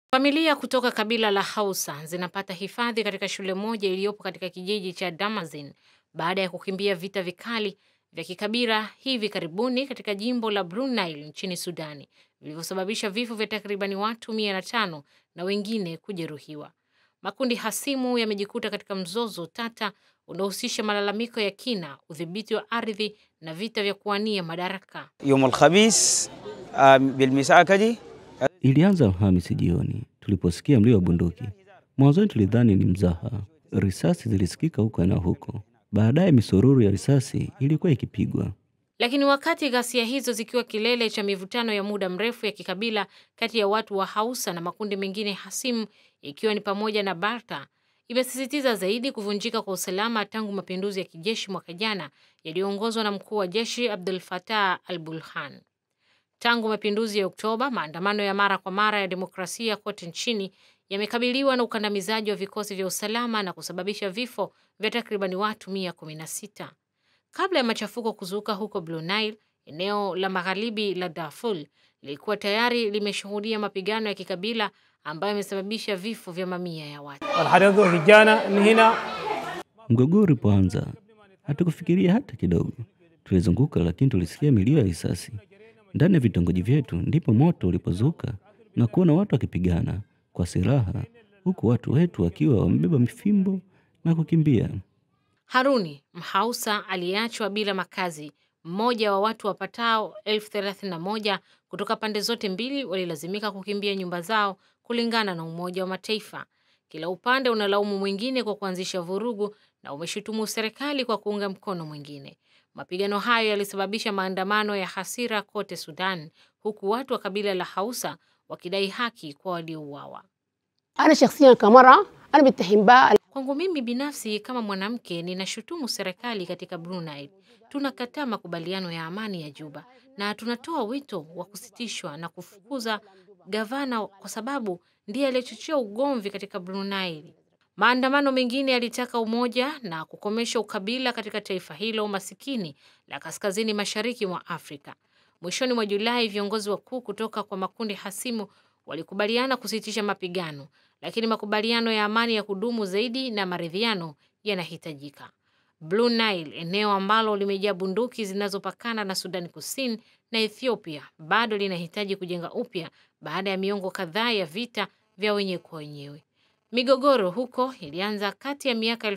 Familia kutoka kabila la Hausa zinapata hifadhi katika shule moja iliyopo katika kijiji cha Damazin baada ya kukimbia vita vikali vya kikabila hivi karibuni katika jimbo la Blue Nile nchini Sudani vilivyosababisha vifo vya takribani watu mia na tano na wengine kujeruhiwa. Makundi hasimu yamejikuta katika mzozo tata unaohusisha malalamiko ya kina, udhibiti wa ardhi na vita vya kuwania madaraka. يوم الخميس آه، بالمساء كده Ilianza Alhamisi jioni tuliposikia mlio wa bunduki. Mwanzoni tulidhani ni mzaha, risasi zilisikika huko na huko. Baadaye misururu ya risasi ilikuwa ikipigwa. Lakini wakati ghasia hizo zikiwa kilele cha mivutano ya muda mrefu ya kikabila kati ya watu wa Hausa na makundi mengine hasimu ikiwa ni pamoja na Balta, imesisitiza zaidi kuvunjika kwa usalama tangu mapinduzi ya kijeshi mwaka jana yaliyoongozwa na mkuu wa jeshi Abdul Fattah al-Burhan. Tangu mapinduzi ya Oktoba, maandamano ya mara kwa mara ya demokrasia kote nchini yamekabiliwa na ukandamizaji wa vikosi vya usalama na kusababisha vifo vya takribani watu 116. Kabla ya machafuko kuzuka huko Blue Nile, eneo la magharibi la Darfur lilikuwa tayari limeshuhudia mapigano ya kikabila ambayo yamesababisha vifo vya mamia ya watu. والحريق هجانا من هنا Mgogoro ulipoanza hatukufikiria hata kidogo. Tulizunguka, lakini tulisikia milio ya risasi ndani ya vitongoji vyetu. Ndipo moto ulipozuka na kuona watu wakipigana kwa silaha, huku watu wetu wakiwa wamebeba mifimbo na kukimbia. Haruni Mhausa aliyeachwa bila makazi, mmoja wa watu wapatao elfu thelathini na moja kutoka pande zote mbili walilazimika kukimbia nyumba zao, kulingana na Umoja wa Mataifa. Kila upande unalaumu mwingine kwa kuanzisha vurugu na umeshutumu serikali kwa kuunga mkono mwingine. Mapigano hayo yalisababisha maandamano ya hasira kote Sudan, huku watu wa kabila la Hausa wakidai haki kwa waliouawa. أنا شخصيا كمرأة أنا بتهم بها Kwangu mimi binafsi kama mwanamke, ninashutumu serikali katika Blue Nile. Tunakataa makubaliano ya amani ya Juba na tunatoa wito wa kusitishwa na kufukuza gavana kwa sababu ndiye aliyechochea ugomvi katika Blue Nile. Maandamano mengine yalitaka umoja na kukomesha ukabila katika taifa hilo masikini la kaskazini mashariki mwa Afrika. Mwishoni mwa Julai, viongozi wakuu kutoka kwa makundi hasimu walikubaliana kusitisha mapigano, lakini makubaliano ya amani ya kudumu zaidi na maridhiano yanahitajika. Blue Nile, eneo ambalo limejaa bunduki zinazopakana na Sudani Kusini na Ethiopia, bado linahitaji kujenga upya baada ya miongo kadhaa ya vita vya wenyewe kwa wenyewe. Migogoro huko ilianza kati ya miaka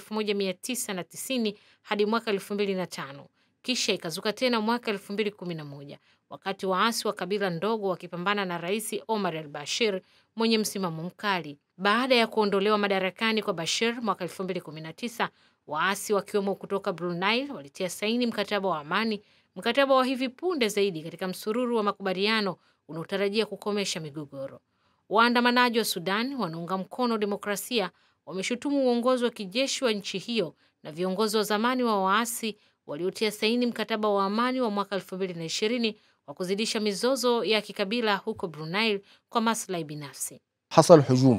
1990 hadi mwaka 2005 kisha ikazuka tena mwaka 2011 wakati waasi wa kabila ndogo wakipambana na Rais Omar al-Bashir mwenye msimamo mkali. Baada ya kuondolewa madarakani kwa Bashir mwaka 2019, waasi wakiwemo kutoka Blue Nile walitia saini mkataba wa amani, mkataba wa hivi punde zaidi katika msururu wa makubaliano unaotarajia kukomesha migogoro. Waandamanaji wa Sudan wanaunga mkono demokrasia wameshutumu uongozi wa kijeshi wa nchi hiyo na viongozi wa zamani wa waasi waliotia saini mkataba wa amani wa mwaka 2020 wa kuzidisha mizozo ya kikabila huko Blue Nile kwa maslahi binafsi. حصل هجوم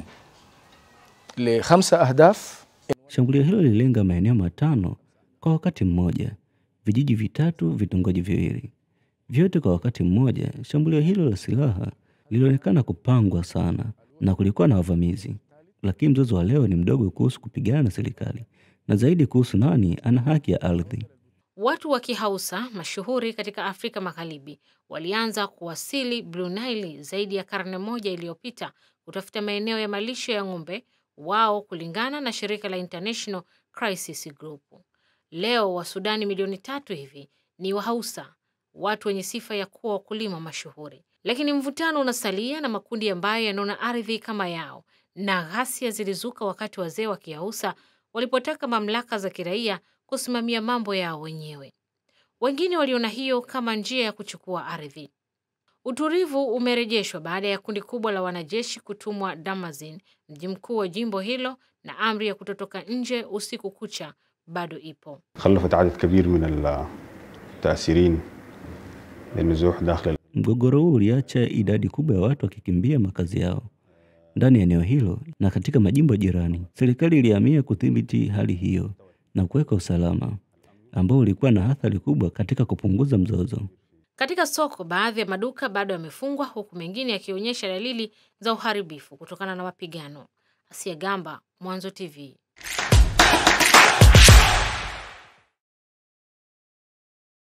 لخمسة أهداف Shambulio hilo lililenga maeneo matano kwa wakati mmoja, vijiji vitatu, vitongoji viwili, vyote kwa wakati mmoja. Shambulio hilo la silaha lilionekana kupangwa sana na kulikuwa na wavamizi, lakini mzozo wa leo ni mdogo kuhusu kupigana na serikali na zaidi kuhusu nani ana haki ya ardhi. Watu wa Kihausa mashuhuri katika Afrika Magharibi walianza kuwasili Blue Nile zaidi ya karne moja iliyopita kutafuta maeneo ya malisho ya ng'ombe wao, kulingana na shirika la International Crisis Group. Leo Wasudani milioni tatu hivi ni Wahausa, watu wenye sifa ya kuwa wakulima mashuhuri, lakini mvutano unasalia na makundi ambayo yanaona ardhi kama yao, na ghasia zilizuka wakati wazee wa Kihausa walipotaka mamlaka za kiraia kusimamia mambo yao wenyewe. Wengine waliona hiyo kama njia ya kuchukua ardhi. Utulivu umerejeshwa baada ya kundi kubwa la wanajeshi kutumwa Damazin, mji mkuu wa jimbo hilo, na amri ya kutotoka nje usiku kucha bado ipo. خلفت عدد كبير من التأثيرين للنزوح داخل Mgogoro huu uliacha idadi kubwa ya watu wakikimbia makazi yao ndani ya eneo hilo na katika majimbo jirani. Serikali ilihamia kudhibiti hali hiyo na kuweka usalama ambao ulikuwa na athari kubwa katika kupunguza mzozo. Katika soko, baadhi ya maduka bado yamefungwa huku mengine yakionyesha dalili za uharibifu kutokana na mapigano. Asia Gamba, Mwanzo TV.